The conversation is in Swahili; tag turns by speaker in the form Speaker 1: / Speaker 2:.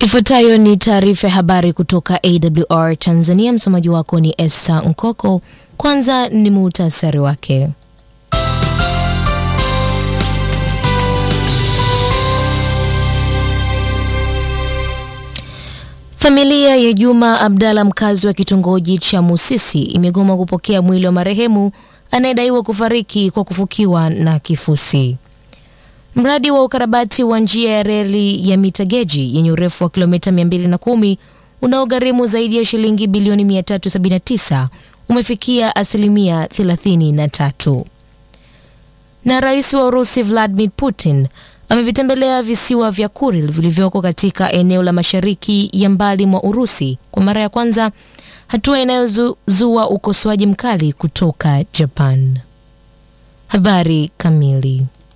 Speaker 1: Ifuatayo ni taarifa ya habari kutoka AWR Tanzania. Msomaji wako ni Esther Nkoko. Kwanza ni muhtasari wake. Familia ya Juma Abdalla, mkazi wa kitongoji cha Musisi, imegoma kupokea mwili wa marehemu anayedaiwa kufariki kwa kufukiwa na kifusi. Mradi wa ukarabati wa njia ya reli ya mita geji yenye urefu wa kilomita 210 unaogharimu zaidi ya shilingi bilioni 379 umefikia asilimia 33. Na rais wa Urusi Vladimir Putin amevitembelea visiwa vya Kuril vilivyoko katika eneo la mashariki ya mbali mwa Urusi kwa mara ya kwanza, hatua inayozua ukosoaji mkali kutoka Japan. Habari kamili